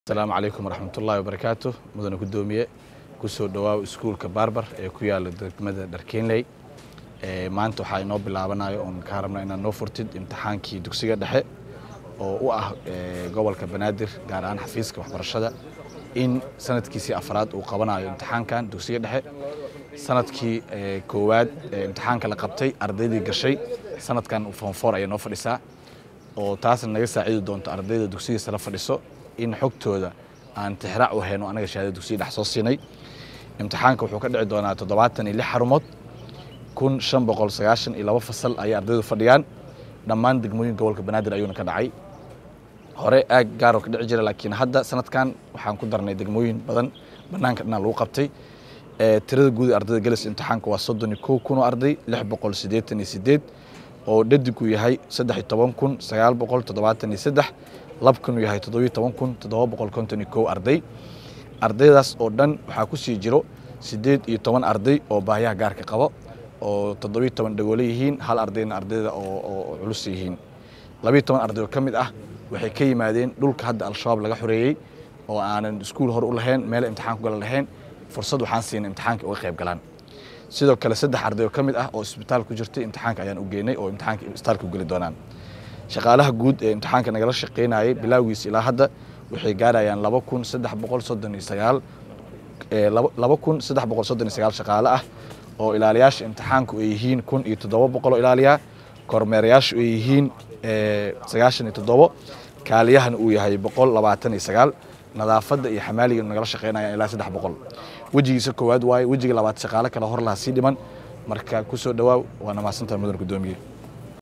asalaamu calaykum waraxmatullaahi wabarakaatu mudane gudoomiye kusoo dhawaaw iskuulka baarbar ee ku yaala degmada dharkeenley maanta waxaa inoo bilaabanayo oon kaa rabna inaad noo furtid imtixaankii dugsiga dhexe oo u ah gobolka banaadir gaar ahaan xafiiska waxbarashada in sanadkiisii afraad uu qabanayo imtixaankan dugsiga dhexe sanadkii koowaad imtixaanka la qabtay ardaydii gashay sanadkan foonfoor ayay noo fadhisaa oo taasna naga saaciidi doonto ardayda dugsigiisa la fadhiso in xogtooda aan tixraac u hayno anaga shahaadada dugsiga dhex soo siinay imtixaanka wuxuu ka dhici doonaa toddobaatan iyo lix xarumood kun shan boqol sagaashan iyo laba fasal ayay ardaydu fadhiyaan dhammaan degmooyin gobolka banaadir ayuuna ka dhacay hore aag gaaroo ka dhici jira laakiin hadda sanadkan waxaan ku darnay degmooyin badan banaanka dhanaa lagu qabtay tirada guud ee ardayda galaysa imtixaanka waa soddon iyo kow kun oo arday lix boqol siddeetan iyo siddeed oo dhadigu yahay saddex iyo toban kun sagaal boqol toddobaatan iyo saddex labkanu yahay toddobiyo toban kun toddoba boqol konton iyo kow arday ardaydaas oo dhan waxaa ku sii jiro siddeed iyo toban arday oo baahiyaha gaarka qabo oo toddobiyo toban dhagoole yihiin hal ardayna ardayda oo culus yihiin labiyo toban arday oo ka mid ah waxay ka yimaadeen dhulka hadda al-shabaab laga xoreeyey oo aanan iskuul hore u lahayn meel imtixaan ku gala lahayn fursad waxaan siinay imtixaanka uga qayb galaan sidoo kale saddex arday oo ka mid ah oo isbitaal ku jirtay imtixaanka ayaan u geynay oo imtixaanka isbitaalka u geli doonaan shaqaalaha guud ee imtixaanka nagala shaqaynayay bilowgiisa ilaa hadda waxay gaarayaan laba kun saddex boqol soddon iyo sagaal laba kun saddex boqol soddon iyo sagaal shaqaale ah oo ilaaliyaasha imtixaanku ay yihiin kun iyo toddoba boqol oo ilaaliya kormeerayaashu ay yihiin sagaashan iyo toddobo kaaliyahana uu yahay boqol labaatan iyo sagaal nadaafadda iyo xamaaliga nagala shaqaynayaan ilaa saddex boqol wejigiisa koowaad waaye wejiga labaad shaqaale kale hor laha sii dhiman marka kusoo dhawaaw waana mahadsantaha mudan gudoomiye